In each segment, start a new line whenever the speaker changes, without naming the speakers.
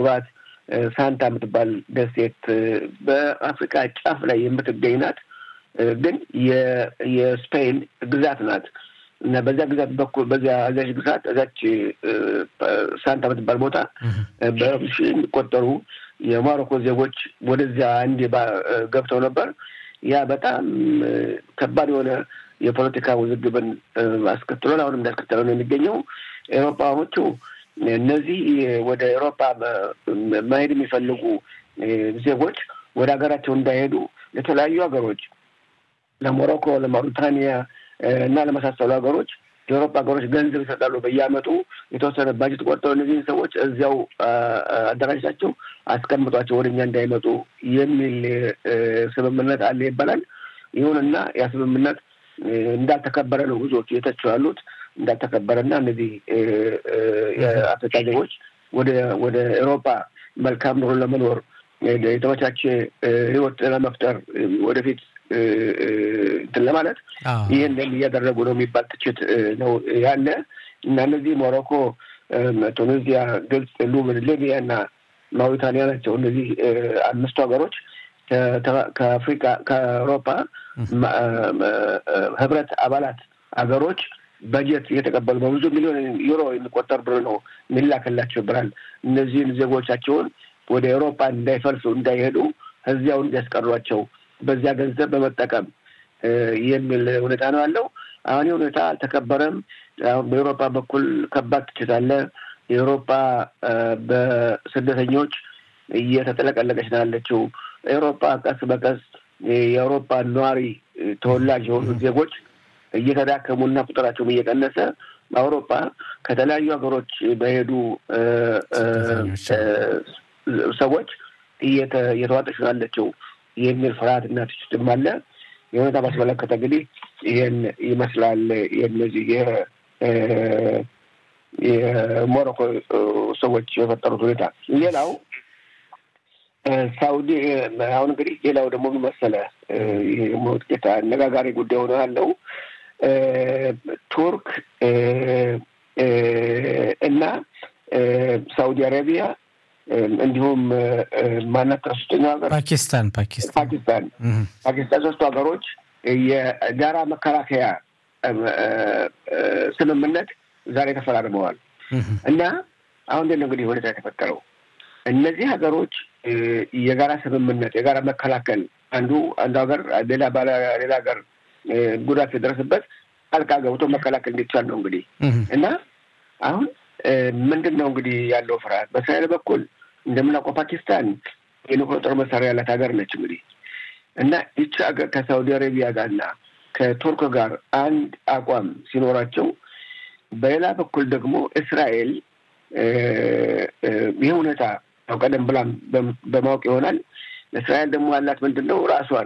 ለመግባት ሳንታ የምትባል ደሴት በአፍሪካ ጫፍ ላይ የምትገኝ ናት። ግን የስፔን ግዛት ናት እና በዚያ ግዛት በኩል በዚያ እዚያች ግዛት እዛች ሳንታ የምትባል ቦታ በሺ የሚቆጠሩ የሞሮኮ ዜጎች ወደዚያ አንድ ገብተው ነበር። ያ በጣም ከባድ የሆነ የፖለቲካ ውዝግብን አስከትሎን አሁንም እንዳስከተለው ነው የሚገኘው። ኤሮፓኖቹ እነዚህ ወደ ኤሮፓ መሄድ የሚፈልጉ ዜጎች ወደ ሀገራቸው እንዳይሄዱ ለተለያዩ ሀገሮች ለሞሮኮ፣ ለማውሪታኒያ እና ለመሳሰሉ ሀገሮች የአውሮፓ ሀገሮች ገንዘብ ይሰጣሉ። በየአመቱ የተወሰነ ባጀት ቆርጠው እነዚህን ሰዎች እዚያው አደራጅታቸው አስቀምጧቸው ወደ እኛ እንዳይመጡ የሚል ስምምነት አለ ይባላል። ይሁንና ያ ስምምነት እንዳልተከበረ ነው ብዙዎቹ የተቸው ያሉት እንዳልተከበረና እነዚህ የአፍሪካ ዜጎች ወደ ወደ ኤሮፓ መልካም ኑሮ ለመኖር የተመቻቸ ህይወት ለመፍጠር ወደፊት እንትን ለማለት ይህንን እያደረጉ ነው የሚባል ትችት ነው ያለ እና እነዚህ ሞሮኮ፣ ቱኒዚያ፣ ግብፅ፣ ሊቢያ እና ማውሪታኒያ ናቸው። እነዚህ አምስቱ ሀገሮች ከአፍሪካ ከአውሮፓ ህብረት አባላት ሀገሮች በጀት እየተቀበሉ በብዙ ሚሊዮን ዩሮ የሚቆጠር ብር ነው የሚላክላቸው ብራል እነዚህን ዜጎቻቸውን ወደ ኤውሮፓ እንዳይፈልሱ እንዳይሄዱ እዚያው እንዲያስቀሯቸው በዚያ ገንዘብ በመጠቀም የሚል ሁኔታ ነው ያለው። አሁን ይህ ሁኔታ አልተከበረም። አሁን በኤውሮፓ በኩል ከባድ ትችት አለ። የኤውሮፓ በስደተኞች እየተጠለቀለቀች ነው ያለችው። ኤውሮፓ ቀስ በቀስ የአውሮፓ ነዋሪ ተወላጅ የሆኑ ዜጎች እየተዳከሙና ቁጥራቸውም እየቀነሰ አውሮፓ ከተለያዩ ሀገሮች በሄዱ ሰዎች እየተዋጠች ነው ያለችው የሚል ፍርሃት እና ትችትም አለ። የሁኔታ ባስመለከተ እንግዲህ ይህን ይመስላል የነዚህ የሞሮኮ ሰዎች የፈጠሩት ሁኔታ። ሌላው ሳውዲ አሁን እንግዲህ ሌላው ደግሞ መሰለ ጥቂት አነጋጋሪ ጉዳይ ሆነ ያለው ቱርክ እና ሳውዲ አረቢያ እንዲሁም ማናት ሶስተኛው ሀገር
ፓኪስታን ፓኪስታን
ፓኪስታን ፓኪስታን ሶስቱ ሀገሮች የጋራ መከላከያ ስምምነት ዛሬ ተፈራርመዋል እና አሁን እንዴት ነው እንግዲህ ሁኔታ የተፈጠረው? እነዚህ ሀገሮች የጋራ ስምምነት የጋራ መከላከል አንዱ አንዱ ሀገር ሌላ ባለ ሌላ ሀገር ጉዳት ሲደረስበት ጣልቃ ገብቶ መከላከል እንዲቻል ነው እንግዲህ እና አሁን ምንድን ነው እንግዲህ ያለው ፍርሃት በእስራኤል በኩል እንደምናውቀው ፓኪስታን የኒውክሌር ጦር መሳሪያ ያላት ሀገር ነች እንግዲህ እና ይቺ ሀገር ከሳውዲ አረቢያ ጋርና ከቱርክ ጋር አንድ አቋም ሲኖራቸው፣ በሌላ በኩል ደግሞ እስራኤል ይህ ሁኔታ ያው ቀደም ብላም በማወቅ ይሆናል። እስራኤል ደግሞ ያላት ምንድን ነው ራሷን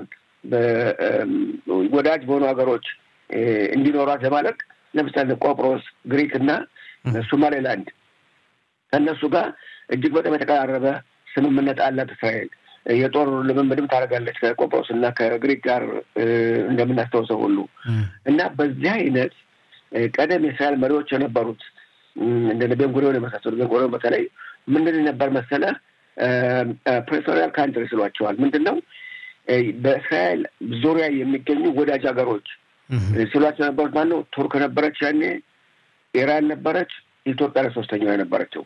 ወዳጅ በሆኑ ሀገሮች እንዲኖሯት ለማድረግ ለምሳሌ ቆጵሮስ፣ ግሪክ እና ሶማሌላንድ ከእነሱ ጋር እጅግ በጣም የተቀራረበ ስምምነት አላት እስራኤል። የጦር ልምምድም ታደርጋለች ከቆጵሮስ እና ከግሪክ ጋር እንደምናስታውሰው ሁሉ እና በዚህ አይነት ቀደም የእስራኤል መሪዎች የነበሩት እንደ ቤንጉሪዮን የመሳሰሉ ቤንጉሪዮን በተለይ ምንድን ነበር መሰለ ፕሬቶሪያል ካንትሪ ስሏቸዋል። ምንድን ነው በእስራኤል ዙሪያ የሚገኙ ወዳጅ ሀገሮች ሲሏቸው የነበሩት ማነው? ቱርክ ነበረች ያኔ፣ ኢራን ነበረች፣ ኢትዮጵያ ለሶስተኛው የነበረችው።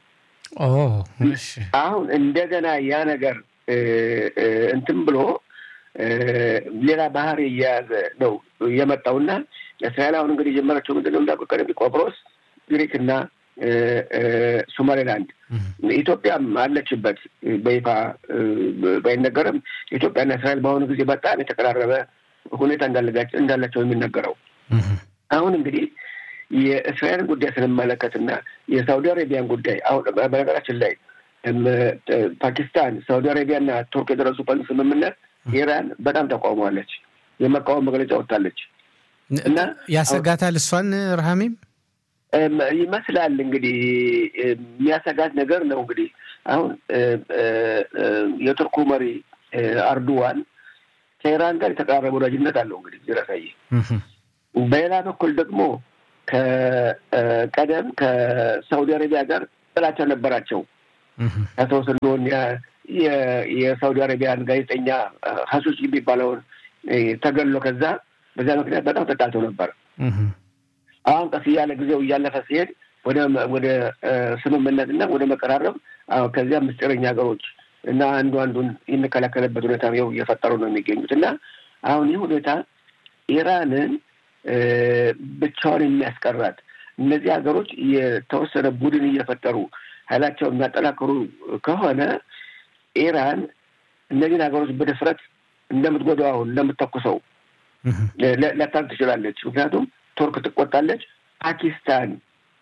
አሁን እንደገና ያ ነገር እንትን ብሎ ሌላ ባህር እየያዘ ነው የመጣውና እስራኤል አሁን እንግዲህ የጀመረችው ምንድን ነው እንዳልኩ ቀደም ቆጵሮስ፣ ግሪክ እና ሶማሌላንድ ኢትዮጵያም አለችበት። በይፋ ባይነገርም ኢትዮጵያና እስራኤል በአሁኑ ጊዜ በጣም የተቀራረበ ሁኔታ እንዳላቸው የሚነገረው አሁን እንግዲህ የእስራኤልን ጉዳይ ስንመለከትና የሳውዲ አረቢያን ጉዳይ አሁን በነገራችን ላይ ፓኪስታን፣ ሳውዲ አረቢያና ቱርክ የደረሱበት ስምምነት ኢራን በጣም ተቃውመዋለች። የመቃወም መግለጫ ወጥታለች እና
ያሰጋታል እሷን ረሃሚም
ይመስላል እንግዲህ የሚያሰጋት ነገር ነው። እንግዲህ አሁን የቱርኩ መሪ አርዱዋን ከኢራን ጋር የተቀራረበ ወዳጅነት አለው። እንግዲህ ዚራሳይ በሌላ በኩል ደግሞ ከቀደም ከሳውዲ አረቢያ ጋር ጥላቻ ነበራቸው። ታስታውስ እንደሆን የሳውዲ አረቢያን ጋዜጠኛ ሀሱች የሚባለውን ተገሎ ከዛ በዛ ምክንያት በጣም ተጣልተው ነበር። አሁን ቀስ እያለ ጊዜው እያለፈ ሲሄድ ወደ ወደ ስምምነት እና ወደ መቀራረብ ከዚያ ምስጢረኛ ሀገሮች እና አንዱ አንዱን የሚከላከልበት ሁኔታ ው እየፈጠሩ ነው የሚገኙት እና አሁን ይህ ሁኔታ ኢራንን ብቻውን የሚያስቀራት እነዚህ ሀገሮች የተወሰነ ቡድን እየፈጠሩ ኃይላቸውን የሚያጠናክሩ ከሆነ ኢራን እነዚህን ሀገሮች በድፍረት እንደምትጎዳው አሁን እንደምትተኩሰው ላታርግ ትችላለች። ምክንያቱም ቱርክ ትቆጣለች። ፓኪስታን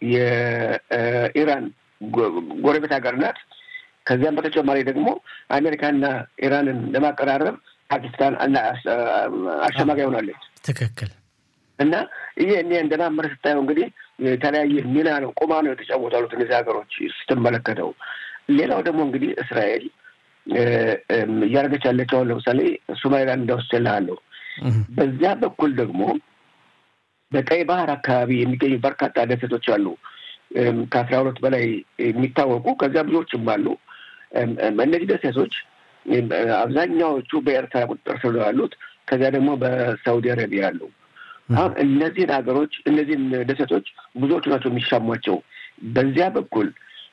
የኢራን ጎረቤት ሀገር ናት። ከዚያም በተጨማሪ ደግሞ አሜሪካና ኢራንን ለማቀራረብ ፓኪስታን አሸማጋይ ሆናለች።
ትክክል።
እና ይሄ እኔ እንደናመረ ስታየው እንግዲህ የተለያየ ሚና ነው ቁማ ነው የተጫወቱ ያሉት እነዚህ ሀገሮች ስትመለከተው። ሌላው ደግሞ እንግዲህ እስራኤል እያደረገች ያለች አሁን ለምሳሌ ሶማሊላንድ እንደወስድልሃለሁ። በዚያ በኩል ደግሞ በቀይ ባህር አካባቢ የሚገኙ በርካታ ደሴቶች አሉ። ከአስራ ሁለት በላይ የሚታወቁ ከዚያ ብዙዎችም አሉ። እነዚህ ደሴቶች አብዛኛዎቹ በኤርትራ ቁጥጥር ስር ያሉት፣ ከዚያ ደግሞ በሳውዲ አረቢያ አሉ። አሁን እነዚህን ሀገሮች እነዚህን ደሴቶች ብዙዎቹ ናቸው የሚሻሟቸው። በዚያ በኩል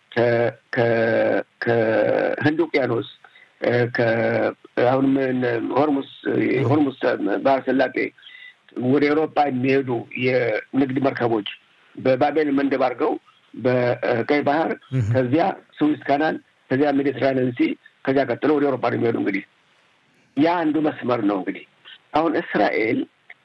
ከህንድ ውቅያኖስ አሁን ሆርሙስ ሆርሙስ ባህረ ሰላጤ ወደ ኤሮፓ የሚሄዱ የንግድ መርከቦች በባቤል መንደብ አድርገው በቀይ ባህር ከዚያ ስዊዝ ካናል ከዚያ ሜዲትራኒያን ሲ ከዚያ ቀጥሎ ወደ ኤሮፓ ነው የሚሄዱ። እንግዲህ ያ አንዱ መስመር ነው። እንግዲህ አሁን እስራኤል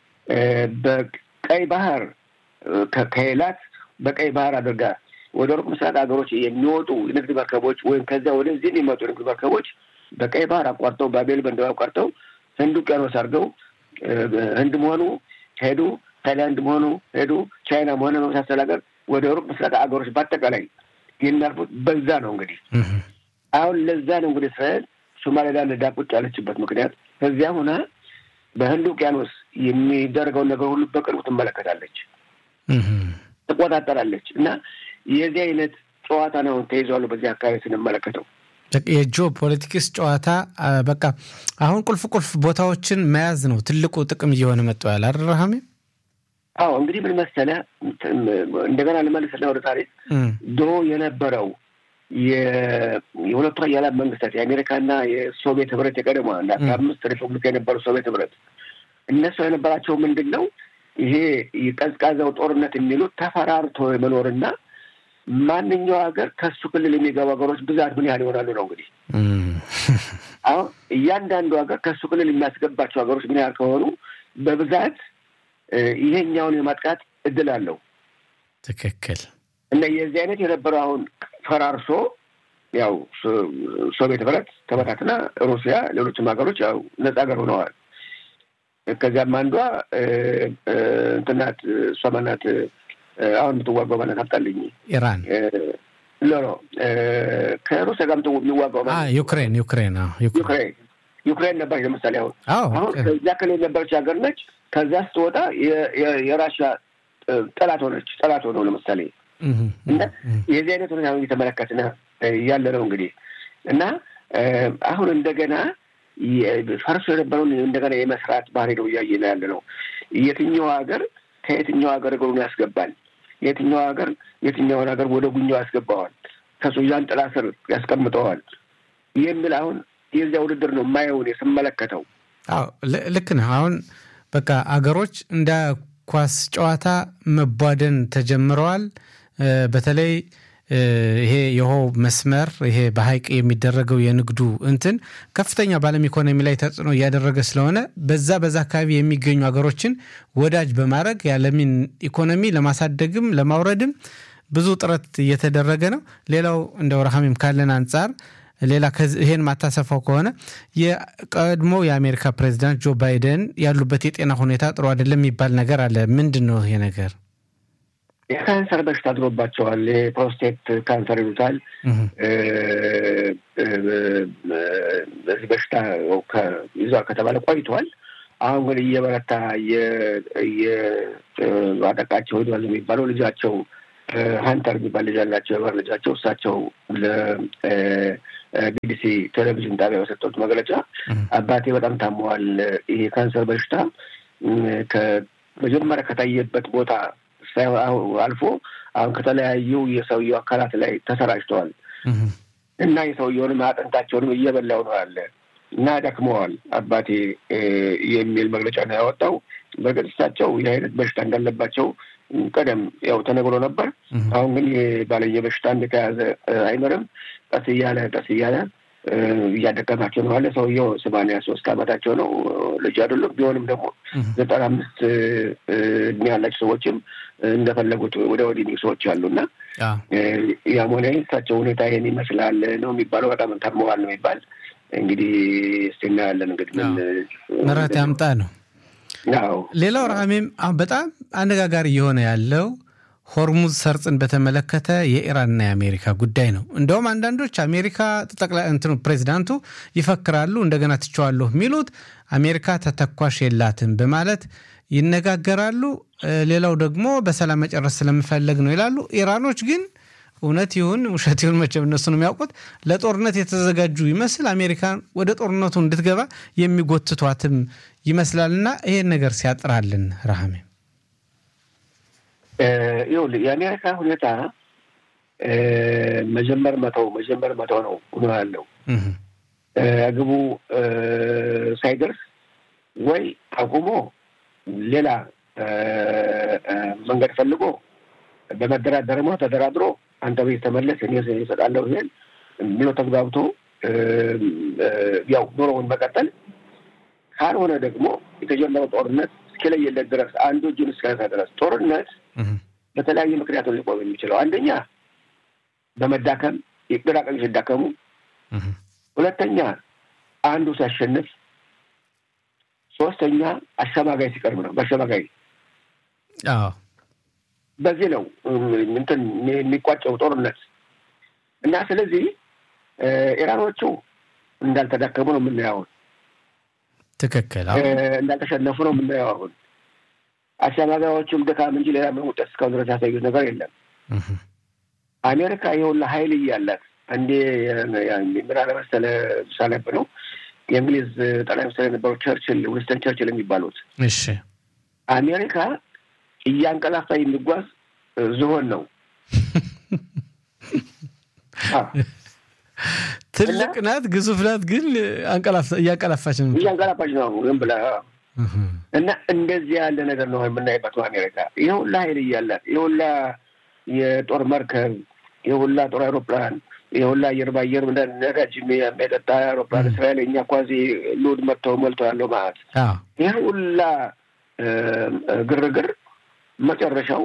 በቀይ ባህር ከኤላት በቀይ ባህር አድርጋ ወደ ሩቅ ምስራቅ ሀገሮች የሚወጡ የንግድ መርከቦች ወይም ከዚያ ወደዚህ የሚመጡ የንግድ መርከቦች በቀይ ባህር አቋርጠው ባቤል መንደብ አቋርጠው ህንድ ውቅያኖስ አድርገው ህንድ መሆኑ ሄዱ፣ ታይላንድ መሆኑ ሄዱ፣ ቻይና መሆኑ በመሳሰል ሀገር ወደ ሩቅ ምስራቅ ሀገሮች በአጠቃላይ የሚያልፉት በዛ ነው። እንግዲህ አሁን ለዛ ነው እንግዲህ እስራኤል ሶማሌላንድ ዳቁጭ ያለችበት ምክንያት ከዚያ ሁና በህንድ ውቅያኖስ የሚደረገውን ነገር ሁሉ በቅርቡ ትመለከታለች፣ ትቆጣጠራለች እና የዚህ አይነት ጨዋታ ነው ተይዘዋሉ በዚህ አካባቢ ስንመለከተው
የጂኦ ፖለቲክስ ጨዋታ በቃ አሁን ቁልፍ ቁልፍ ቦታዎችን መያዝ ነው ትልቁ ጥቅም እየሆነ መጥተዋል። አደረሃሜ
አዎ እንግዲህ ምን መሰለህ፣ እንደገና ልመልስና ወደ ታሪክ ድሮ የነበረው የሁለቱ ኃያላን መንግስታት የአሜሪካና የሶቪየት ህብረት የቀደማ እና ከአምስት ሪፐብሊክ የነበሩ ሶቪየት ህብረት እነሱ የነበራቸው ምንድን ነው ይሄ የቀዝቃዛው ጦርነት የሚሉት ተፈራርቶ የመኖርና ማንኛው ሀገር ከሱ ክልል የሚገቡ ሀገሮች ብዛት ምን ያህል ይሆናሉ ነው እንግዲህ። አሁን እያንዳንዱ ሀገር ከሱ ክልል የሚያስገባቸው ሀገሮች ምን ያህል ከሆኑ በብዛት ይሄኛውን የማጥቃት እድል አለው።
ትክክል።
እና የዚህ አይነት የነበረው አሁን ፈራርሶ ያው ሶቪየት ህብረት ተበታትና ሩሲያ፣ ሌሎችም ሀገሮች ያው ነጻ ሀገር ሆነዋል። ከዚያም አንዷ እንትናት እሷ ማናት አሁን የምትዋጋው ማለት አጣልኝ።
ኢራን
ሎ ከሩሲያ ጋር የሚዋጋው ማለት
ዩክሬን ዩክሬን
ዩክሬን ዩክሬን ነበረች። ለምሳሌ አሁን አሁን ከዚያ ክልል የነበረች ሀገር ነች። ከዚያ ስትወጣ የራሽያ ጠላት ሆነች። ጠላት ሆነው ለምሳሌ እና የዚህ አይነት ሁኔታ እየተመለከትን ያለ ነው እንግዲህ እና አሁን እንደገና ፈርሶ የነበረውን እንደገና የመስራት ባህሪ ነው እያየን ያለ ነው። የትኛው ሀገር ከየትኛው ሀገር እግሩን ያስገባል፣ የትኛው ሀገር የትኛውን ሀገር ወደ ጉኛው ያስገባዋል፣ ከሱዳን ጥላ ስር ያስቀምጠዋል የሚል አሁን የዚያ ውድድር ነው የማየውን ስመለከተው።
አዎ ልክ ነህ። አሁን በቃ አገሮች እንደ ኳስ ጨዋታ መቧደን ተጀምረዋል። በተለይ ይሄ የውሃው መስመር ይሄ በሀይቅ የሚደረገው የንግዱ እንትን ከፍተኛ በዓለም ኢኮኖሚ ላይ ተጽዕኖ እያደረገ ስለሆነ በዛ በዛ አካባቢ የሚገኙ ሀገሮችን ወዳጅ በማድረግ የዓለምን ኢኮኖሚ ለማሳደግም ለማውረድም ብዙ ጥረት እየተደረገ ነው። ሌላው እንደ ወረሃሚም ካለን አንጻር ሌላ ይሄን ማታሰፋው ከሆነ የቀድሞ የአሜሪካ ፕሬዚዳንት ጆ ባይደን ያሉበት የጤና ሁኔታ ጥሩ አይደለም የሚባል ነገር አለ። ምንድን ነው ይሄ ነገር?
የካንሰር በሽታ አድሮባቸዋል። የፕሮስቴት ካንሰር ይሉታል። በዚህ በሽታ ይዟል ከተባለ ቆይቷል። አሁን ግን እየበረታ እየባጠቃቸው ሄዷል የሚባለው ልጃቸው ሀንተር የሚባል ልጅ አላቸው፣ የበር ልጃቸው። እሳቸው ለቢቢሲ ቴሌቪዥን ጣቢያ በሰጡት መግለጫ አባቴ በጣም ታመዋል። ይሄ ካንሰር በሽታ ከመጀመሪያ ከታየበት ቦታ አልፎ አሁን ከተለያዩ የሰውየው አካላት ላይ ተሰራጭተዋል እና የሰውየውንም አጥንታቸውንም እየበላው ነው አለ እና ደክመዋል አባቴ የሚል መግለጫ ነው ያወጣው። በእርግጥ እሳቸው ይህ አይነት በሽታ እንዳለባቸው ቀደም ያው ተነግሮ ነበር። አሁን ግን ባለየ በሽታ እንደተያዘ አይኖርም። ቀስ እያለ ቀስ እያለ እያደከማቸው ነው አለ። ሰውየው ሰማንያ ሶስት ዓመታቸው ነው፣ ልጅ አይደሉም። ቢሆንም ደግሞ ዘጠና አምስት እድሜ ያላቸው ሰዎችም እንደፈለጉት ወደ ወዲህ ሰዎች አሉ እና ያም ሆነ እሳቸው ሁኔታ ይሄን ይመስላል ነው የሚባለው። በጣም ታመዋል ነው የሚባል እንግዲህ እስቲ እናያለን። እንግዲህ ምን
ምሕረት ያምጣ ነው። ሌላው ረሃሜም በጣም አነጋጋሪ እየሆነ ያለው ሆርሙዝ ሰርጽን በተመለከተ የኢራንና የአሜሪካ ጉዳይ ነው። እንደውም አንዳንዶች አሜሪካ ጠቅላይ እንትኑ ፕሬዚዳንቱ ይፈክራሉ፣ እንደገና ትቸዋለሁ የሚሉት አሜሪካ ተተኳሽ የላትም በማለት ይነጋገራሉ። ሌላው ደግሞ በሰላም መጨረስ ስለምፈለግ ነው ይላሉ። ኢራኖች ግን እውነት ይሁን ውሸት ይሁን መቼም እነሱ ነው የሚያውቁት፣ ለጦርነት የተዘጋጁ ይመስል አሜሪካን ወደ ጦርነቱ እንድትገባ የሚጎትቷትም ይመስላልና ይሄን ነገር ሲያጥራልን ረሃሜ
ይኸውልህ የአሜሪካ ሁኔታ መጀመር መተው መጀመር መተው ነው ሆኖ ያለው ግቡ ሳይደርስ ወይ አቁሞ ሌላ መንገድ ፈልጎ በመደራደር ሞ ተደራድሮ አንተ ቤት ተመለስ እኔ እሰጣለሁ ይሄን ብሎ ተግባብቶ ያው ኑሮውን መቀጠል ካልሆነ ደግሞ የተጀመረው ጦርነት እስኪለየለት ድረስ አንዱ እጁን እስከነሳ ድረስ ጦርነት በተለያዩ ምክንያቶች ሊቆም የሚችለው አንደኛ በመዳከም የግራ ቀኝ ሲዳከሙ፣ ሁለተኛ አንዱ ሲያሸንፍ፣ ሶስተኛ አሸማጋይ ሲቀርብ ነው። በአሸማጋይ በዚህ ነው እንትን የሚቋጨው ጦርነት እና ስለዚህ ኢራኖቹ እንዳልተዳከሙ ነው የምናየው።
ትክክል
እንዳልተሸነፉ ነው የምናየው። አሁን አሸማጋዮቹም ድካም እንጂ ሌላ ምን ውጤት እስካሁን ድረስ ያሳዩት ነገር የለም። አሜሪካ የሁላ ሀይል እያላት አንዴ ምን አለ መሰለህ ሳነብ ነው የእንግሊዝ ጠቅላይ ሚኒስትር የነበሩ ቸርችል ዊንስተን ቸርችል የሚባሉት
እሺ
አሜሪካ እያንቀላፋ የሚጓዝ ዝሆን ነው።
ትልቅ ናት፣ ግዙፍ ናት፣ ግን እያንቀላፋች ነው
እያንቀላፋች ነው ግን ብላ እና እንደዚህ ያለ ነገር ነው የምናይበት አሜሪካ የሁላ ሀይል እያላት የሁላ የጦር መርከብ የሁላ ጦር አይሮፕላን የሁላ አየር በአየር ነዳጅ የሚያጠጣ አይሮፕላን እስራኤል እኛ ኳዚ ሎድ መጥተው ሞልተው ያለው ማለት ይህ ሁላ ግርግር መጨረሻው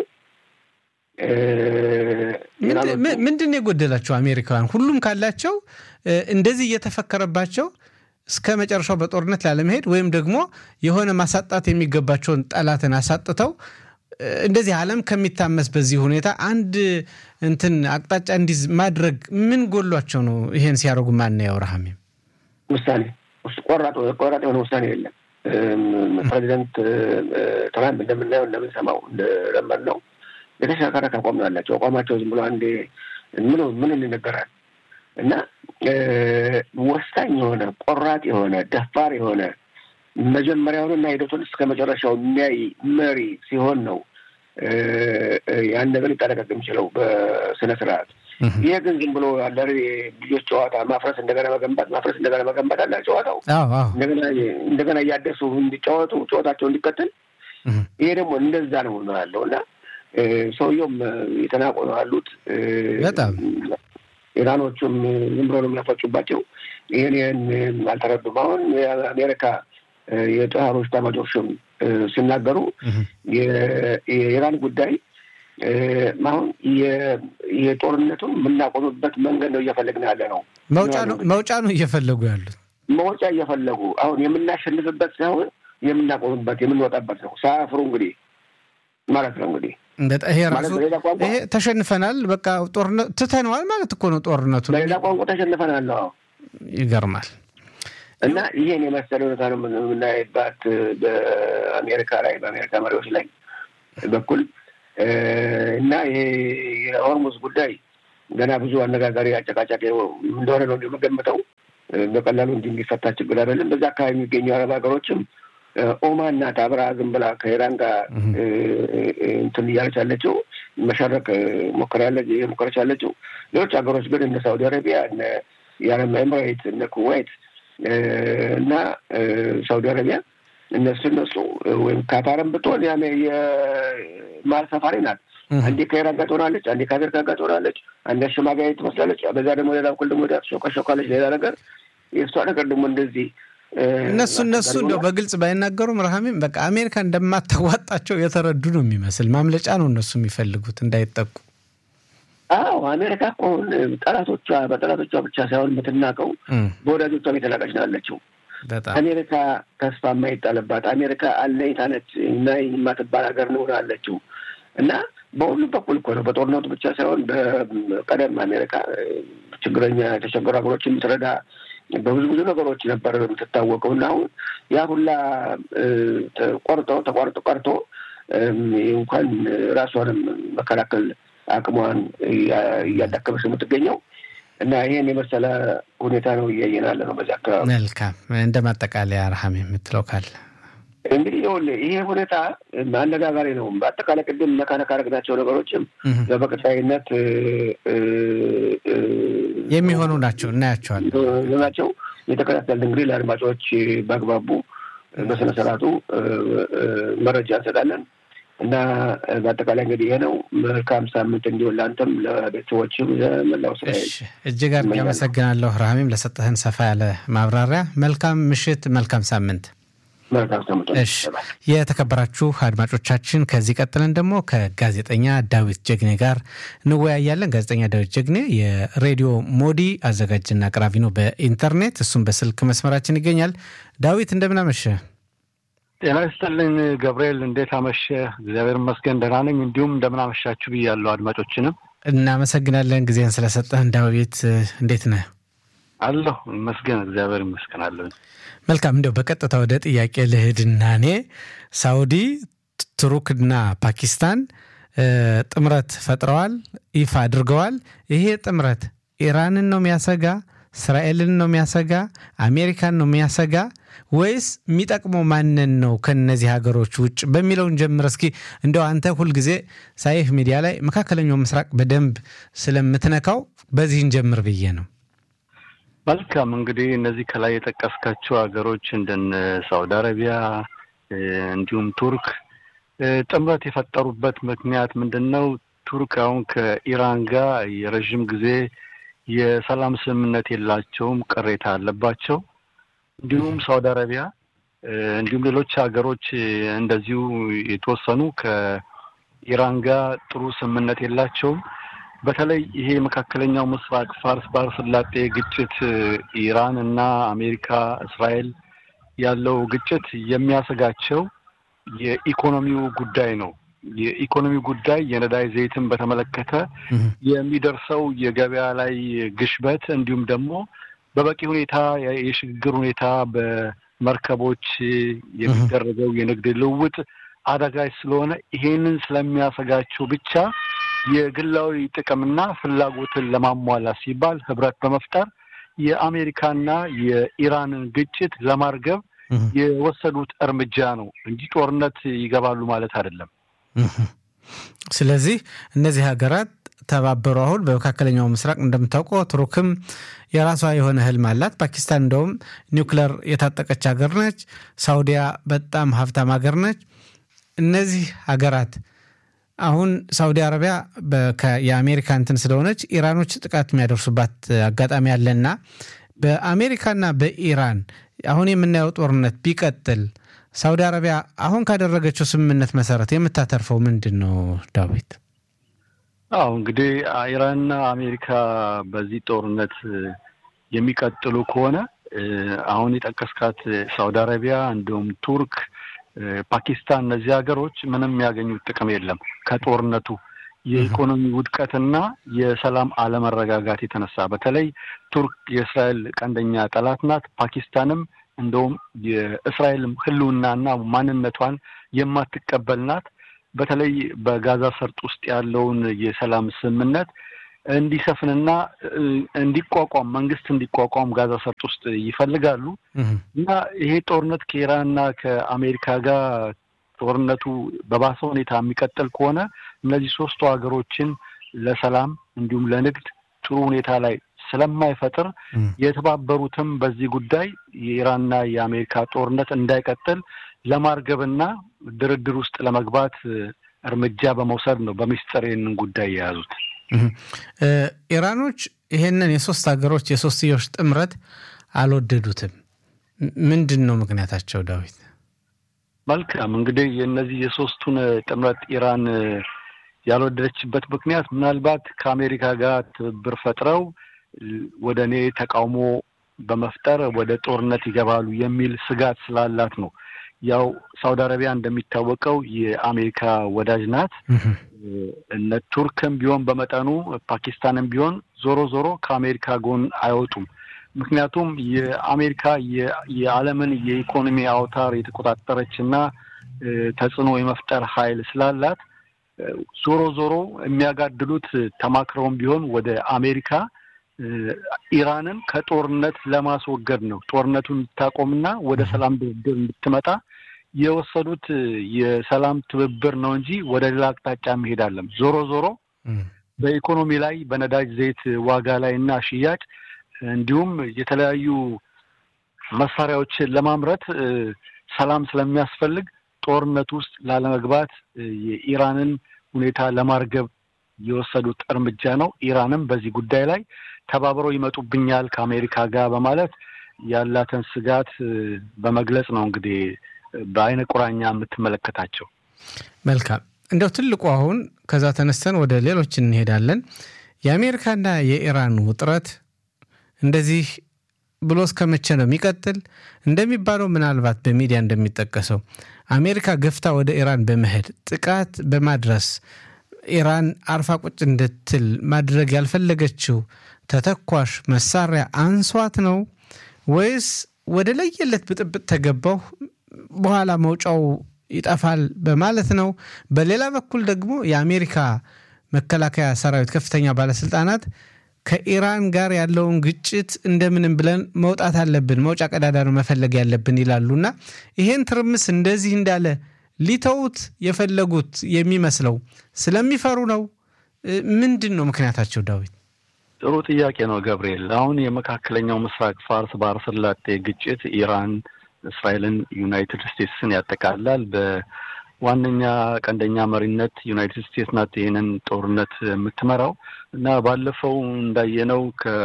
ምንድን ነው የጎደላቸው? አሜሪካውያን ሁሉም ካላቸው እንደዚህ እየተፈከረባቸው እስከ መጨረሻው በጦርነት ላለመሄድ ወይም ደግሞ የሆነ ማሳጣት የሚገባቸውን ጠላትን አሳጥተው እንደዚህ ዓለም ከሚታመስ በዚህ ሁኔታ አንድ እንትን አቅጣጫ እንዲዝ ማድረግ ምን ጎሏቸው ነው? ይሄን ሲያደርጉ ማናየው? ረሃሜም
ውሳኔ ቆራጥ ቆራጥ የሆነ ውሳኔ የለም። ፕሬዚደንት ትራምፕ እንደምናየው እንደምንሰማው እንደለመድ ነው የተሽከረከረ አቋም ነው ያላቸው። አቋማቸው ዝም ብሎ አንዴ ምን ምን ይነገራል እና ወሳኝ የሆነ ቆራጥ የሆነ ደፋር የሆነ መጀመሪያውንና ሂደቱን እስከ መጨረሻው የሚያይ መሪ ሲሆን ነው ያን ነገር ሊጠነቀቅ የሚችለው በስነ ስርዓት። ይሄ ግን ዝም ብሎ ያለ ልጆች ጨዋታ ማፍረስ እንደገና መገንባት ማፍረስ እንደገና መገንባት አለ ጨዋታው። እንደገና እያደሱ እንዲጫወቱ ጨዋታቸው እንዲቀጥል ይሄ ደግሞ እንደዛ ነው ነው ያለው እና ሰውየውም የተናቆ ነው ያሉት።
በጣም
ኢራኖቹም ዝም ብሎ ነው የሚያፈጩባቸው። ይህን ይህን አልተረዱም። አሁን የአሜሪካ የጦር ኃይሎች ኤታማዦር ሹም ሲናገሩ የኢራን ጉዳይ አሁን የጦርነቱን የምናቆምበት መንገድ ነው እየፈለግን ያለ ነው።
መውጫ ነው እየፈለጉ ያሉት
መውጫ እየፈለጉ አሁን የምናሸንፍበት ሳይሆን የምናቆምበት የምንወጣበት ነው። ሳያፍሩ እንግዲህ ማለት ነው እንግዲህ
ይሄ ራሱ ይሄ ተሸንፈናል፣ በቃ ጦርነት ትተነዋል ማለት እኮ ነው ጦርነቱ።
በሌላ ቋንቋ ተሸንፈናል ነው።
ይገርማል።
እና ይሄን የመሰለ ሁኔታ ነው የምናይባት በአሜሪካ ላይ በአሜሪካ መሪዎች ላይ በኩል እና ይሄ የሆርሙዝ ጉዳይ ገና ብዙ አነጋጋሪ አጨቃጫቂ እንደሆነ ነው የምገምተው። በቀላሉ እንጂ የሚፈታ ችግር አይደለም። በዛ አካባቢ የሚገኙ አረብ ሀገሮችም ኦማን ናት አብራ ዝም ብላ ከኢራን ጋር እንትን እያለች ያለችው መሸረቅ ሞከራለች ሞከረች ያለችው። ሌሎች ሀገሮች ግን እነ ሳውዲ አረቢያ፣ እነ የአረብ ኤምሬት፣ እነ ኩዌት እና ሳውዲ አረቢያ እነሱ እነሱ ወይም ካታርም ብትሆን የማል ሰፋሪ ናት። አንዴ ከኢራን ጋር ትሆናለች፣ አንዴ ከአሜሪካ ጋር ትሆናለች፣ አንዴ አሸማጋይ ትመስላለች። በዛ ደግሞ ሌላ በኩል ደግሞ ሾካሾካለች ሌላ ነገር። የእሷ ነገር ደግሞ እንደዚህ
እነሱ እነሱ እንደው በግልጽ ባይናገሩም ረሃሚም በቃ አሜሪካ እንደማታዋጣቸው የተረዱ ነው የሚመስል ማምለጫ ነው እነሱ የሚፈልጉት እንዳይጠቁ።
አዎ አሜሪካ እኮ አሁን ጠላቶቿ በጠላቶቿ ብቻ ሳይሆን የምትናቀው በወዳጆቿም የተናቀች ነው ያለችው። አሜሪካ ተስፋ የማይጣልባት አሜሪካ አለኝታ ነች እና የማትባል ሀገር ነው አለችው እና በሁሉም በኩል እኮ ነው። በጦርነቱ ብቻ ሳይሆን በቀደም አሜሪቃ ችግረኛ የተቸገሩ ሀገሮች የምትረዳ በብዙ ብዙ ነገሮች ነበር የምትታወቀው እና አሁን ያ ሁላ ቆርጦ ተቋርጦ ቀርቶ እንኳን ራሷንም መከላከል አቅሟን እያዳከመች ነው የምትገኘው እና ይህን የመሰለ ሁኔታ ነው እያየን ያለ ነው በዚህ አካባቢ።
መልካም እንደ ማጠቃለያ ረሃም የምትለው ካለ
እንግዲህ ይኸውልህ ይሄ ሁኔታ አነጋጋሪ ነው። በአጠቃላይ ቅድም ነካነካ ያደረግናቸው ነገሮችም በቀጣይነት
የሚሆኑ ናቸው እናያቸዋለን
ናቸው የተከታተልን እንግዲህ ለአድማጮች በአግባቡ በስነ ስርዓቱ መረጃ እንሰጣለን እና በአጠቃላይ እንግዲህ ይሄ ነው። መልካም ሳምንት እንዲሆን ለአንተም ለቤተሰቦችም ለመላው ስራ
እጅግ አድርጌ አመሰግናለሁ። ረሃሚም ለሰጠህን ሰፋ ያለ ማብራሪያ። መልካም ምሽት፣ መልካም ሳምንት። እሺ የተከበራችሁ አድማጮቻችን፣ ከዚህ ቀጥለን ደግሞ ከጋዜጠኛ ዳዊት ጀግኔ ጋር እንወያያለን። ጋዜጠኛ ዳዊት ጀግኔ የሬዲዮ ሞዲ አዘጋጅና አቅራቢ ነው በኢንተርኔት እሱም በስልክ መስመራችን ይገኛል። ዳዊት እንደምን አመሸ?
ጤና ይስጥልኝ ገብርኤል፣ እንዴት አመሸ? እግዚአብሔር ይመስገን ደህና ነኝ። እንዲሁም እንደምን አመሻችሁ ብያለሁ አድማጮችንም
እናመሰግናለን ጊዜን ስለሰጠህን። ዳዊት እንዴት ነህ?
አለሁ ይመስገን፣ እግዚአብሔር ይመስገን አለሁ።
መልካም እንደው በቀጥታ ወደ ጥያቄ ልሂድና እኔ ሳውዲ፣ ቱርክና ፓኪስታን ጥምረት ፈጥረዋል፣ ይፋ አድርገዋል። ይሄ ጥምረት ኢራንን ነው የሚያሰጋ? እስራኤልን ነው የሚያሰጋ? አሜሪካን ነው የሚያሰጋ? ወይስ የሚጠቅመው ማንን ነው ከነዚህ ሀገሮች ውጭ በሚለውን ጀምር እስኪ። እንደው አንተ ሁልጊዜ ሳይህ ሚዲያ ላይ መካከለኛው ምስራቅ በደንብ ስለምትነካው በዚህን ጀምር ብዬ ነው።
መልካም እንግዲህ እነዚህ ከላይ የጠቀስካቸው ሀገሮች እንደነ ሳውዲ አረቢያ እንዲሁም ቱርክ ጥምረት የፈጠሩበት ምክንያት ምንድን ነው? ቱርክ አሁን ከኢራን ጋር የረዥም ጊዜ የሰላም ስምምነት የላቸውም፣ ቅሬታ አለባቸው። እንዲሁም ሳውዲ አረቢያ እንዲሁም ሌሎች ሀገሮች እንደዚሁ የተወሰኑ ከኢራን ጋር ጥሩ ስምምነት የላቸውም። በተለይ ይሄ መካከለኛው ምስራቅ ፋርስ ባህረ ሰላጤ ግጭት ኢራን እና አሜሪካ፣ እስራኤል ያለው ግጭት የሚያሰጋቸው የኢኮኖሚው ጉዳይ ነው። የኢኮኖሚ ጉዳይ የነዳጅ ዘይትን በተመለከተ የሚደርሰው የገበያ ላይ ግሽበት እንዲሁም ደግሞ በበቂ ሁኔታ የሽግግር ሁኔታ በመርከቦች የሚደረገው የንግድ ልውውጥ አዳጋች ስለሆነ ይሄንን ስለሚያሰጋቸው ብቻ የግላዊ ጥቅምና ፍላጎትን ለማሟላት ሲባል ህብረት በመፍጠር የአሜሪካና የኢራንን ግጭት ለማርገብ የወሰዱት እርምጃ ነው እንጂ ጦርነት ይገባሉ ማለት አይደለም።
ስለዚህ እነዚህ ሀገራት ተባበሩ። አሁን በመካከለኛው ምስራቅ እንደምታውቀው ቱርክም የራሷ የሆነ ህልም አላት። ፓኪስታን እንደውም ኒውክለር የታጠቀች ሀገር ነች። ሳውዲያ በጣም ሀብታም ሀገር ነች። እነዚህ ሀገራት አሁን ሳውዲ አረቢያ የአሜሪካ እንትን ስለሆነች ኢራኖች ጥቃት የሚያደርሱባት አጋጣሚ አለና በአሜሪካና በኢራን አሁን የምናየው ጦርነት ቢቀጥል ሳውዲ አረቢያ አሁን ካደረገችው ስምምነት መሰረት የምታተርፈው ምንድን ነው ዳዊት?
አዎ እንግዲህ ኢራንና አሜሪካ በዚህ ጦርነት የሚቀጥሉ ከሆነ አሁን የጠቀስካት ሳውዲ አረቢያ እንዲሁም ቱርክ ፓኪስታን እነዚህ ሀገሮች ምንም የሚያገኙት ጥቅም የለም ከጦርነቱ የኢኮኖሚ ውድቀትና የሰላም አለመረጋጋት የተነሳ በተለይ ቱርክ የእስራኤል ቀንደኛ ጠላት ናት። ፓኪስታንም እንደውም የእስራኤል ሕልውናና ማንነቷን የማትቀበል ናት። በተለይ በጋዛ ሰርጥ ውስጥ ያለውን የሰላም ስምምነት እንዲሰፍንና እንዲቋቋም መንግስት እንዲቋቋም ጋዛ ሰርጥ ውስጥ ይፈልጋሉ እና ይሄ ጦርነት ከኢራንና ከአሜሪካ ጋር ጦርነቱ በባሰ ሁኔታ የሚቀጥል ከሆነ እነዚህ ሶስቱ ሀገሮችን ለሰላም እንዲሁም ለንግድ ጥሩ ሁኔታ ላይ ስለማይፈጥር የተባበሩትም በዚህ ጉዳይ የኢራንና የአሜሪካ ጦርነት እንዳይቀጥል ለማርገብና ድርድር ውስጥ ለመግባት እርምጃ በመውሰድ ነው በሚስጥር ይህንን ጉዳይ የያዙት።
ኢራኖች ይሄንን የሶስት ሀገሮች የሶስትዮሽ ጥምረት አልወደዱትም። ምንድን ነው ምክንያታቸው? ዳዊት
መልካም እንግዲህ የእነዚህ የሶስቱን ጥምረት ኢራን ያልወደደችበት ምክንያት ምናልባት ከአሜሪካ ጋር ትብብር ፈጥረው ወደ እኔ ተቃውሞ በመፍጠር ወደ ጦርነት ይገባሉ የሚል ስጋት ስላላት ነው። ያው ሳውዲ አረቢያ እንደሚታወቀው የአሜሪካ ወዳጅ ናት። እነ ቱርክም ቢሆን በመጠኑ ፓኪስታንም ቢሆን ዞሮ ዞሮ ከአሜሪካ ጎን አይወጡም። ምክንያቱም የአሜሪካ የዓለምን የኢኮኖሚ አውታር የተቆጣጠረች እና ተጽዕኖ የመፍጠር ኃይል ስላላት ዞሮ ዞሮ የሚያጋድሉት ተማክረውም ቢሆን ወደ አሜሪካ ኢራንን ከጦርነት ለማስወገድ ነው። ጦርነቱን እንድታቆምና ወደ ሰላም ድርድር እንድትመጣ የወሰዱት የሰላም ትብብር ነው እንጂ ወደ ሌላ አቅጣጫ መሄድ አለም። ዞሮ ዞሮ በኢኮኖሚ ላይ በነዳጅ ዘይት ዋጋ ላይ እና ሽያጭ እንዲሁም የተለያዩ መሳሪያዎችን ለማምረት ሰላም ስለሚያስፈልግ ጦርነት ውስጥ ላለመግባት የኢራንን ሁኔታ ለማርገብ የወሰዱት እርምጃ ነው። ኢራንም በዚህ ጉዳይ ላይ ተባብረው ይመጡብኛል ከአሜሪካ ጋር በማለት ያላትን ስጋት በመግለጽ ነው እንግዲህ በአይነ ቁራኛ የምትመለከታቸው።
መልካም እንደው ትልቁ አሁን ከዛ ተነስተን ወደ ሌሎች እንሄዳለን። የአሜሪካና የኢራን ውጥረት እንደዚህ ብሎ እስከ መቼ ነው የሚቀጥል? እንደሚባለው ምናልባት በሚዲያ እንደሚጠቀሰው አሜሪካ ገፍታ ወደ ኢራን በመሄድ ጥቃት በማድረስ ኢራን አርፋ ቁጭ እንድትል ማድረግ ያልፈለገችው ተተኳሽ መሳሪያ አንሷት ነው ወይስ ወደ ለየለት ብጥብጥ ተገባሁ በኋላ መውጫው ይጠፋል በማለት ነው? በሌላ በኩል ደግሞ የአሜሪካ መከላከያ ሰራዊት ከፍተኛ ባለስልጣናት ከኢራን ጋር ያለውን ግጭት እንደምንም ብለን መውጣት አለብን፣ መውጫ ቀዳዳ ነው መፈለግ ያለብን ይላሉና ይሄን ትርምስ እንደዚህ እንዳለ ሊተውት የፈለጉት የሚመስለው ስለሚፈሩ ነው። ምንድን ነው ምክንያታቸው? ዳዊት
ጥሩ ጥያቄ ነው ገብርኤል። አሁን የመካከለኛው ምስራቅ ፋርስ ባህረ ሰላጤ ግጭት ኢራን፣ እስራኤልን፣ ዩናይትድ ስቴትስን ያጠቃላል። በዋነኛ ቀንደኛ መሪነት ዩናይትድ ስቴትስ ናት ይህንን ጦርነት የምትመራው እና ባለፈው እንዳየነው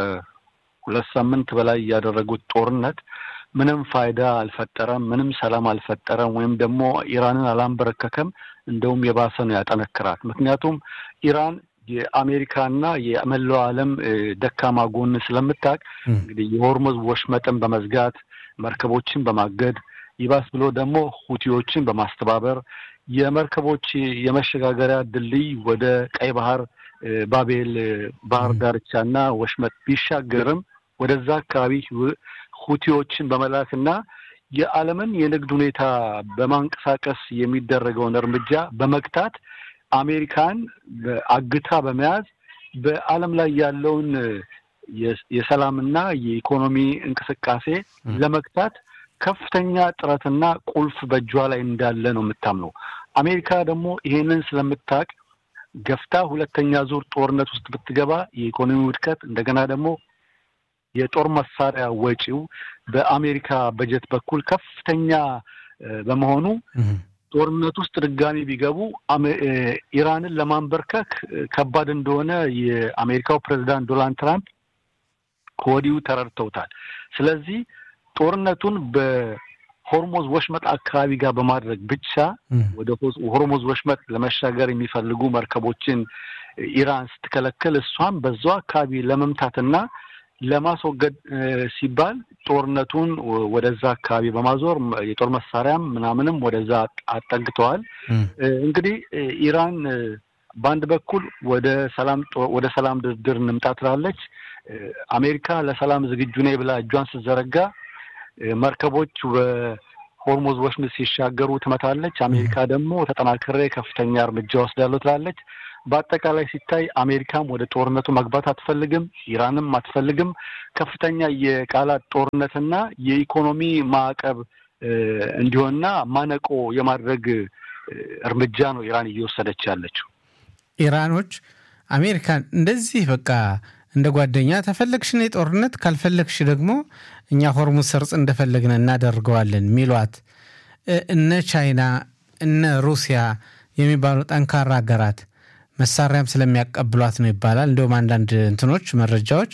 ከሁለት ሳምንት በላይ ያደረጉት ጦርነት ምንም ፋይዳ አልፈጠረም፣ ምንም ሰላም አልፈጠረም፣ ወይም ደግሞ ኢራንን አላንበረከከም። እንደውም የባሰ ነው ያጠነክራት። ምክንያቱም ኢራን የአሜሪካና የመላው ዓለም ደካማ ጎን ስለምታውቅ እንግዲህ የሆርሙዝ ወሽመጥን በመዝጋት መርከቦችን በማገድ ይባስ ብሎ ደግሞ ሁቲዎችን በማስተባበር የመርከቦች የመሸጋገሪያ ድልድይ ወደ ቀይ ባህር ባቤል ባህር ዳርቻና ወሽመጥ ቢሻገርም ወደዛ አካባቢ ሁቲዎችን በመላክና የዓለምን የንግድ ሁኔታ በማንቀሳቀስ የሚደረገውን እርምጃ በመግታት አሜሪካን አግታ በመያዝ በዓለም ላይ ያለውን የሰላምና የኢኮኖሚ እንቅስቃሴ ለመግታት ከፍተኛ ጥረትና ቁልፍ በእጇ ላይ እንዳለ ነው የምታምነው። አሜሪካ ደግሞ ይሄንን ስለምታውቅ ገፍታ ሁለተኛ ዙር ጦርነት ውስጥ ብትገባ የኢኮኖሚ ውድቀት እንደገና ደግሞ የጦር መሳሪያ ወጪው በአሜሪካ በጀት በኩል ከፍተኛ በመሆኑ ጦርነት ውስጥ ድጋሚ ቢገቡ ኢራንን ለማንበርከክ ከባድ እንደሆነ የአሜሪካው ፕሬዚዳንት ዶናልድ ትራምፕ ከወዲሁ ተረድተውታል። ስለዚህ ጦርነቱን በሆርሞዝ ወሽመጥ አካባቢ ጋር በማድረግ ብቻ ወደ ሆርሞዝ ወሽመጥ ለመሻገር የሚፈልጉ መርከቦችን ኢራን ስትከለክል እሷም በዛው አካባቢ ለመምታትና ለማስወገድ ሲባል ጦርነቱን ወደዛ አካባቢ በማዞር የጦር መሳሪያም ምናምንም ወደዛ አጠግተዋል። እንግዲህ ኢራን በአንድ በኩል ወደ ሰላም ወደ ሰላም ድርድር እንምጣ ትላለች። አሜሪካ ለሰላም ዝግጁ ነኝ ብላ እጇን ስትዘረጋ መርከቦች ሆርሙዝ ወሽመጥ ሲሻገሩ ትመታለች። አሜሪካ ደግሞ ተጠናክሬ ከፍተኛ እርምጃ ወስዳለሁ ትላለች። በአጠቃላይ ሲታይ አሜሪካም ወደ ጦርነቱ መግባት አትፈልግም፣ ኢራንም አትፈልግም። ከፍተኛ የቃላት ጦርነትና የኢኮኖሚ ማዕቀብ እንዲሆንና ማነቆ የማድረግ እርምጃ ነው ኢራን እየወሰደች ያለችው።
ኢራኖች አሜሪካን እንደዚህ በቃ እንደ ጓደኛ ተፈለግሽን የጦርነት ካልፈለግሽ ደግሞ እኛ ሆርሙዝ ሰርጽ እንደፈለግን እናደርገዋለን ሚሏት እነ ቻይና እነ ሩሲያ የሚባሉ ጠንካራ ሀገራት መሳሪያም ስለሚያቀብሏት ነው ይባላል። እንዲሁም አንዳንድ እንትኖች መረጃዎች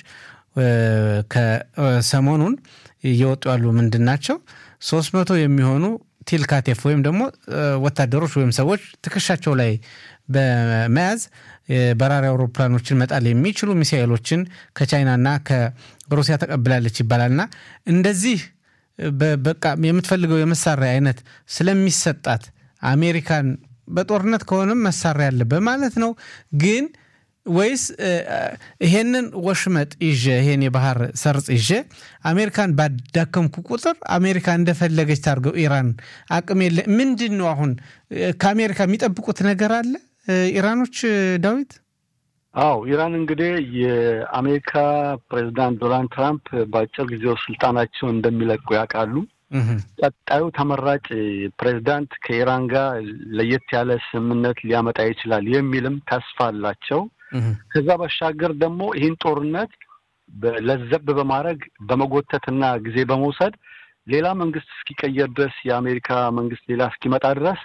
ከሰሞኑን እየወጡ ያሉ ምንድን ናቸው? ሶስት መቶ የሚሆኑ ቲልካቴፍ ወይም ደግሞ ወታደሮች ወይም ሰዎች ትከሻቸው ላይ በመያዝ በራሪ አውሮፕላኖችን መጣል የሚችሉ ሚሳኤሎችን ከቻይናና ከሩሲያ ተቀብላለች ይባላልና እንደዚህ በቃ የምትፈልገው የመሳሪያ አይነት ስለሚሰጣት አሜሪካን በጦርነት ከሆነም መሳሪያ አለ በማለት ነው ግን ወይስ ይሄንን ወሽመጥ ይዤ ይሄን የባህር ሰርጽ ይዤ አሜሪካን ባዳከምኩ ቁጥር አሜሪካ እንደፈለገች ታርገው ኢራን አቅም የለ ምንድን ነው አሁን ከአሜሪካ የሚጠብቁት ነገር አለ ኢራኖች ዳዊት
አዎ ኢራን እንግዲህ የአሜሪካ ፕሬዚዳንት ዶናልድ ትራምፕ በአጭር ጊዜው ስልጣናቸውን እንደሚለቁ ያውቃሉ ቀጣዩ ተመራጭ ፕሬዚዳንት ከኢራን ጋር ለየት ያለ ስምምነት ሊያመጣ ይችላል የሚልም ተስፋ አላቸው ከዛ ባሻገር ደግሞ ይህን ጦርነት ለዘብ በማድረግ በመጎተትና ጊዜ በመውሰድ ሌላ መንግስት እስኪቀየር ድረስ የአሜሪካ መንግስት ሌላ እስኪመጣ ድረስ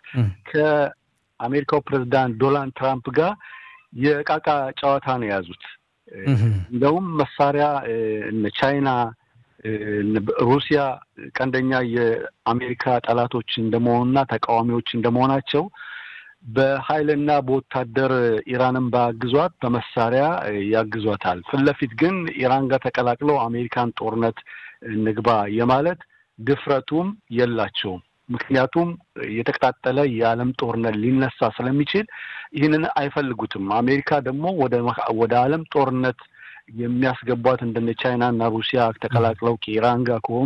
ከአሜሪካው ፕሬዚዳንት ዶናልድ ትራምፕ ጋር የቃቃ ጨዋታ ነው የያዙት። እንደውም መሳሪያ እነ ቻይና፣ ሩሲያ ቀንደኛ የአሜሪካ ጠላቶች እንደመሆኑና ተቃዋሚዎች እንደመሆናቸው በኃይልና በወታደር ኢራንን ባያግዟት በመሳሪያ ያግዟታል። ፊት ለፊት ግን ኢራን ጋር ተቀላቅለው አሜሪካን ጦርነት ንግባ የማለት ድፍረቱም የላቸውም። ምክንያቱም የተቀጣጠለ የዓለም ጦርነት ሊነሳ ስለሚችል ይህንን አይፈልጉትም። አሜሪካ ደግሞ ወደ ዓለም ጦርነት የሚያስገቧት እንደነ ቻይና እና ሩሲያ ተቀላቅለው ከኢራን ጋር ከሆኑ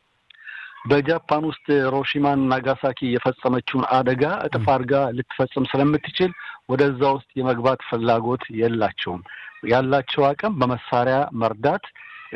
በጃፓን ውስጥ ሂሮሺማን ናጋሳኪ የፈጸመችውን አደጋ እጥፍ አድርጋ ልትፈጽም ስለምትችል ወደዛ ውስጥ የመግባት ፍላጎት የላቸውም። ያላቸው አቅም በመሳሪያ መርዳት፣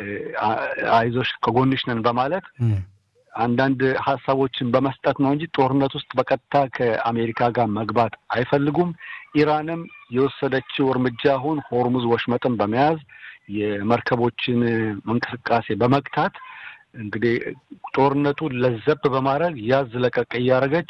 አይዞሽ ከጎንሽ ነን በማለት አንዳንድ ሀሳቦችን በመስጠት ነው እንጂ ጦርነት ውስጥ በቀጥታ ከአሜሪካ ጋር መግባት አይፈልጉም። ኢራንም የወሰደችው እርምጃ አሁን ሆርሙዝ ወሽመጥን በመያዝ የመርከቦችን እንቅስቃሴ በመግታት እንግዲህ ጦርነቱን ለዘብ በማድረግ ያዝ ለቀቅ እያደረገች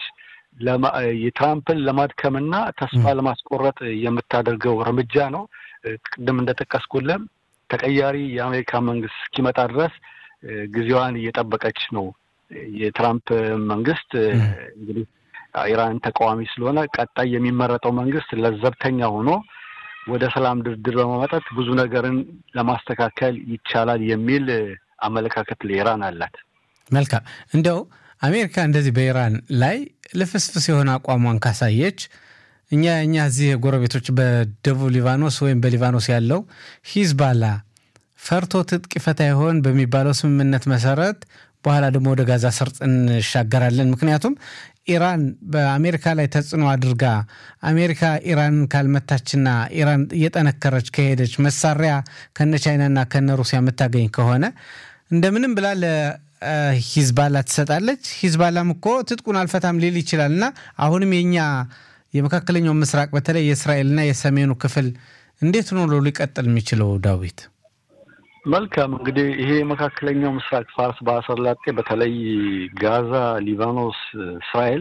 የትራምፕን ለማድከምና ተስፋ ለማስቆረጥ የምታደርገው እርምጃ ነው። ቅድም እንደጠቀስኩልም ተቀያሪ የአሜሪካ መንግስት እስኪመጣ ድረስ ጊዜዋን እየጠበቀች ነው። የትራምፕ መንግስት እንግዲህ ኢራን ተቃዋሚ ስለሆነ ቀጣይ የሚመረጠው መንግስት ለዘብተኛ ሆኖ ወደ ሰላም ድርድር በማመጣት ብዙ ነገርን ለማስተካከል ይቻላል የሚል አመለካከት ለኢራን አላት።
መልካም እንደው አሜሪካ እንደዚህ በኢራን ላይ ልፍስፍስ የሆነ አቋሟን ካሳየች እኛ እኛ እዚህ ጎረቤቶች በደቡብ ሊባኖስ ወይም በሊባኖስ ያለው ሂዝባላ ፈርቶ ትጥቅ ይፈታ ይሆን በሚባለው ስምምነት መሰረት በኋላ ደግሞ ወደ ጋዛ ሰርጥ እንሻገራለን። ምክንያቱም ኢራን በአሜሪካ ላይ ተጽዕኖ አድርጋ አሜሪካ ኢራንን ካልመታችና ኢራን እየጠነከረች ከሄደች መሳሪያ ከነ ቻይናና ከነ ሩሲያ የምታገኝ ከሆነ እንደምንም ብላ ለሂዝባላ ትሰጣለች። ሂዝባላም እኮ ትጥቁን አልፈታም ሊል ይችላል እና አሁንም የኛ የመካከለኛው ምስራቅ በተለይ የእስራኤልና የሰሜኑ ክፍል እንዴት ሆኖ ሊቀጥል የሚችለው ዳዊት?
መልካም እንግዲህ ይሄ የመካከለኛው ምስራቅ ፋርስ ባህረ ሰላጤ በተለይ ጋዛ፣ ሊባኖስ፣ እስራኤል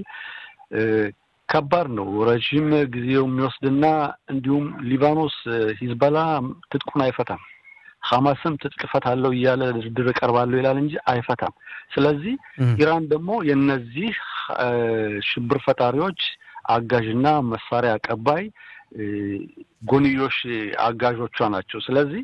ከባድ ነው። ረዥም ጊዜው የሚወስድና እንዲሁም ሊባኖስ ሂዝበላ ትጥቁን አይፈታም። ሐማስም ትጥቅ እፈታለሁ እያለ ድርድር እቀርባለሁ ይላል እንጂ አይፈታም። ስለዚህ ኢራን ደግሞ የነዚህ ሽብር ፈጣሪዎች አጋዥና መሳሪያ አቀባይ ጎንዮሽ አጋዦቿ ናቸው። ስለዚህ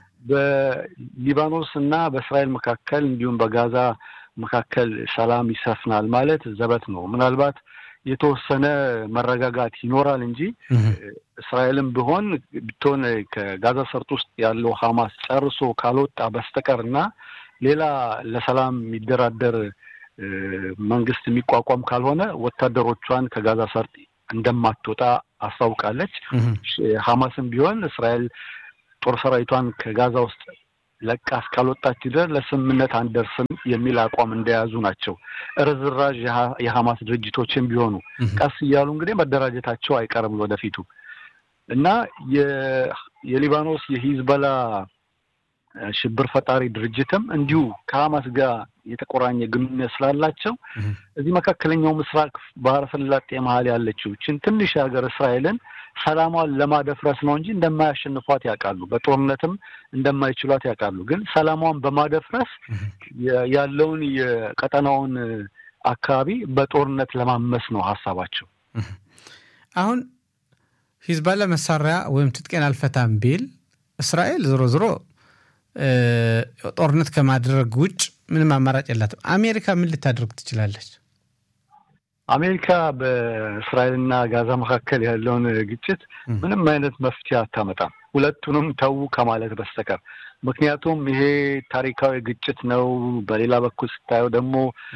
በሊባኖስ እና በእስራኤል መካከል እንዲሁም በጋዛ መካከል ሰላም ይሰፍናል ማለት ዘበት ነው። ምናልባት የተወሰነ መረጋጋት ይኖራል እንጂ እስራኤልም ቢሆን ብትሆን ከጋዛ ሰርጥ ውስጥ ያለው ሐማስ ጨርሶ ካልወጣ በስተቀር እና ሌላ ለሰላም የሚደራደር መንግስት የሚቋቋም ካልሆነ ወታደሮቿን ከጋዛ ሰርጥ እንደማትወጣ አስታውቃለች። ሐማስም ቢሆን እስራኤል ጦር ሰራዊቷን ከጋዛ ውስጥ ለቃ እስካልወጣች ድረስ ለስምምነት አንደርስም የሚል አቋም እንደያዙ ናቸው። ርዝራዥ የሐማስ ድርጅቶችን ቢሆኑ ቀስ እያሉ እንግዲህ መደራጀታቸው አይቀርም ወደፊቱ እና የሊባኖስ የሂዝበላ ሽብር ፈጣሪ ድርጅትም እንዲሁ ከሐማስ ጋር የተቆራኘ ግንኙነት ስላላቸው እዚህ መካከለኛው ምስራቅ ባህረ ሰላጤ መሀል ያለችው ችን ትንሽ ሀገር እስራኤልን ሰላሟን ለማደፍረስ ነው እንጂ እንደማያሸንፏት ያውቃሉ። በጦርነትም እንደማይችሏት ያውቃሉ። ግን ሰላሟን በማደፍረስ ያለውን የቀጠናውን አካባቢ በጦርነት ለማመስ ነው ሀሳባቸው።
አሁን ሂዝባላ መሳሪያ ወይም ትጥቄን አልፈታም ቢል እስራኤል ዞሮ ዞሮ ጦርነት ከማድረግ ውጭ ምንም አማራጭ የላትም። አሜሪካ ምን ልታደርግ ትችላለች?
አሜሪካ በእስራኤልና ጋዛ መካከል ያለውን ግጭት ምንም አይነት መፍትሄ አታመጣም፣ ሁለቱንም ተዉ ከማለት በስተቀር። ምክንያቱም ይሄ ታሪካዊ ግጭት ነው። በሌላ በኩል ስታየው ደግሞ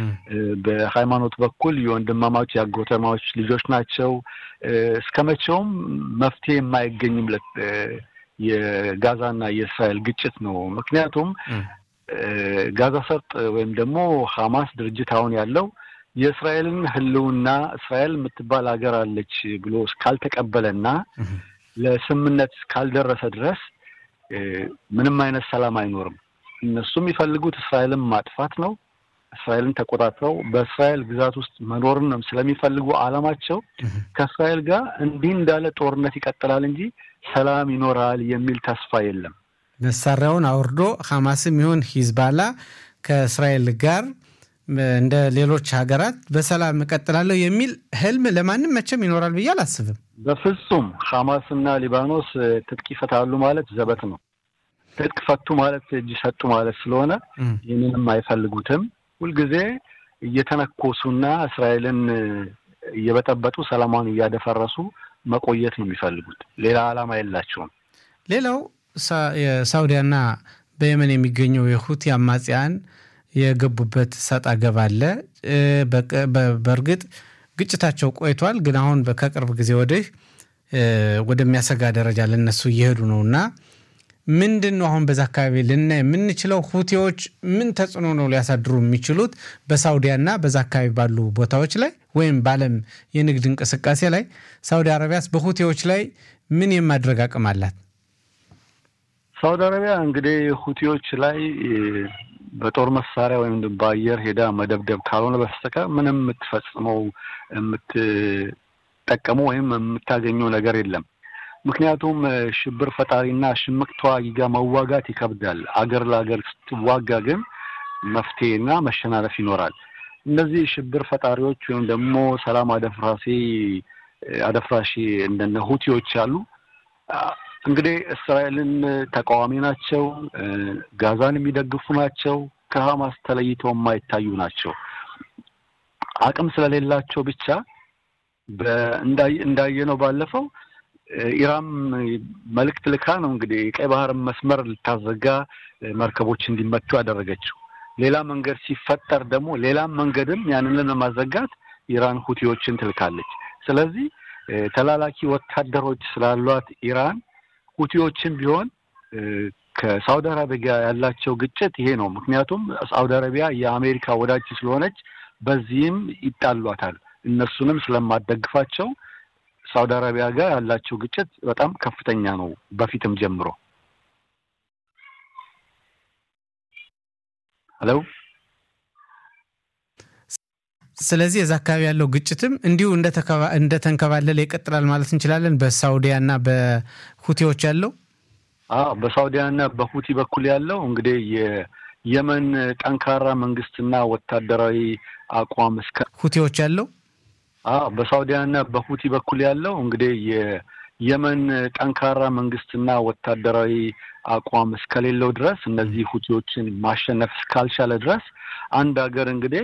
በሃይማኖት በኩል የወንድማማች የአጎተማዎች ልጆች ናቸው። እስከ መቼውም መፍትሄ የማይገኝምለት የጋዛና የእስራኤል ግጭት ነው። ምክንያቱም ጋዛ ሰርጥ ወይም ደግሞ ሐማስ ድርጅት አሁን ያለው የእስራኤልን ሕልውና እስራኤል የምትባል ሀገር አለች ብሎ እስካልተቀበለና ለስምምነት እስካልደረሰ ድረስ ምንም አይነት ሰላም አይኖርም። እነሱ የሚፈልጉት እስራኤልን ማጥፋት ነው። እስራኤልን ተቆጣጥረው በእስራኤል ግዛት ውስጥ መኖርን ነው ስለሚፈልጉ ዓላማቸው ከእስራኤል ጋር እንዲህ እንዳለ ጦርነት ይቀጥላል እንጂ ሰላም ይኖራል የሚል ተስፋ የለም።
መሳሪያውን አውርዶ ሐማስም ይሁን ሂዝባላ ከእስራኤል ጋር እንደ ሌሎች ሀገራት በሰላም እቀጥላለሁ የሚል ህልም ለማንም መቼም ይኖራል ብዬ አላስብም።
በፍጹም ሐማስና ሊባኖስ ትጥቅ ይፈታሉ ማለት ዘበት ነው። ትጥቅ ፈቱ ማለት እጅ ሰጡ ማለት ስለሆነ ይህንንም አይፈልጉትም። ሁልጊዜ እየተነኮሱና እስራኤልን እየበጠበጡ ሰላሟን እያደፈረሱ መቆየት ነው የሚፈልጉት። ሌላ ዓላማ የላቸውም።
ሌላው የሳውዲያና በየመን የሚገኘው የሁቲ አማጽያን የገቡበት ሰጣ ገባ አለ። በእርግጥ ግጭታቸው ቆይቷል፣ ግን አሁን ከቅርብ ጊዜ ወዲህ ወደሚያሰጋ ደረጃ ለነሱ እየሄዱ ነው እና ምንድን ነው አሁን በዛ አካባቢ ልናይ የምንችለው? ሁቲዎች ምን ተጽዕኖ ነው ሊያሳድሩ የሚችሉት በሳውዲያና በዛ አካባቢ ባሉ ቦታዎች ላይ ወይም በዓለም የንግድ እንቅስቃሴ ላይ? ሳውዲ አረቢያስ በሁቲዎች ላይ ምን የማድረግ አቅም አላት?
ሳውዲ አረቢያ እንግዲህ ሁቲዎች ላይ በጦር መሳሪያ ወይም በአየር ሄዳ መደብደብ ካልሆነ በስተቀር ምንም የምትፈጽመው የምትጠቀመው ወይም የምታገኘው ነገር የለም። ምክንያቱም ሽብር ፈጣሪና ሽምቅ ተዋጊ ጋር መዋጋት ይከብዳል። አገር ለአገር ስትዋጋ ግን መፍትሄና መሸናነፍ ይኖራል። እነዚህ ሽብር ፈጣሪዎች ወይም ደግሞ ሰላም አደፍራሴ አደፍራሺ እንደነ ሁቲዎች ያሉ እንግዲህ እስራኤልን ተቃዋሚ ናቸው። ጋዛን የሚደግፉ ናቸው። ከሀማስ ተለይተው የማይታዩ ናቸው። አቅም ስለሌላቸው ብቻ እንዳየነው ባለፈው ኢራን መልእክት ልካ ነው እንግዲህ የቀይ ባህር መስመር ልታዘጋ መርከቦች እንዲመቱ ያደረገችው። ሌላ መንገድ ሲፈጠር ደግሞ ሌላም መንገድም ያንን ለማዘጋት ኢራን ሁቲዎችን ትልካለች። ስለዚህ ተላላኪ ወታደሮች ስላሏት ኢራን ሁቲዎችን ቢሆን ከሳውዲ አረቢያ ጋር ያላቸው ግጭት ይሄ ነው። ምክንያቱም ሳውዲ አረቢያ የአሜሪካ ወዳጅ ስለሆነች በዚህም ይጣሏታል። እነሱንም ስለማደግፋቸው ሳውዲ አረቢያ ጋር ያላቸው ግጭት በጣም ከፍተኛ ነው፣ በፊትም ጀምሮ። ሄሎ።
ስለዚህ የዛ አካባቢ ያለው ግጭትም እንዲሁ እንደተንከባለለ ይቀጥላል ማለት እንችላለን። በሳውዲያ እና በሁቲዎች ያለው
አዎ፣ በሳውዲያ እና በሁቲ በኩል ያለው እንግዲህ የየመን ጠንካራ መንግስትና ወታደራዊ አቋም እስከ
ሁቲዎች ያለው
አዎ በሳውዲያ እና በሁቲ በኩል ያለው እንግዲህ የየመን ጠንካራ መንግስትና ወታደራዊ አቋም እስከሌለው ድረስ እነዚህ ሁቲዎችን ማሸነፍ እስካልቻለ ድረስ አንድ ሀገር እንግዲህ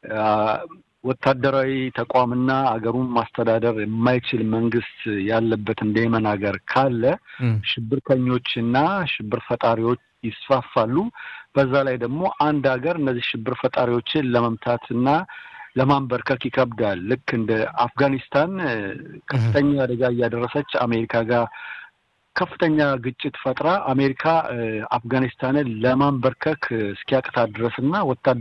ወታደራዊ ተቋምና አገሩን ማስተዳደር የማይችል መንግስት ያለበት እንደ የመን ሀገር ካለ ሽብርተኞችና ሽብር ፈጣሪዎች ይስፋፋሉ። በዛ ላይ ደግሞ አንድ ሀገር እነዚህ ሽብር ፈጣሪዎችን ለመምታት እና ለማንበርከክ ይከብዳል። ልክ እንደ አፍጋኒስታን ከፍተኛ አደጋ እያደረሰች አሜሪካ ጋር ከፍተኛ ግጭት ፈጥራ አሜሪካ አፍጋኒስታንን ለማንበርከክ እስኪያቅታት ድረስ እና ወታደር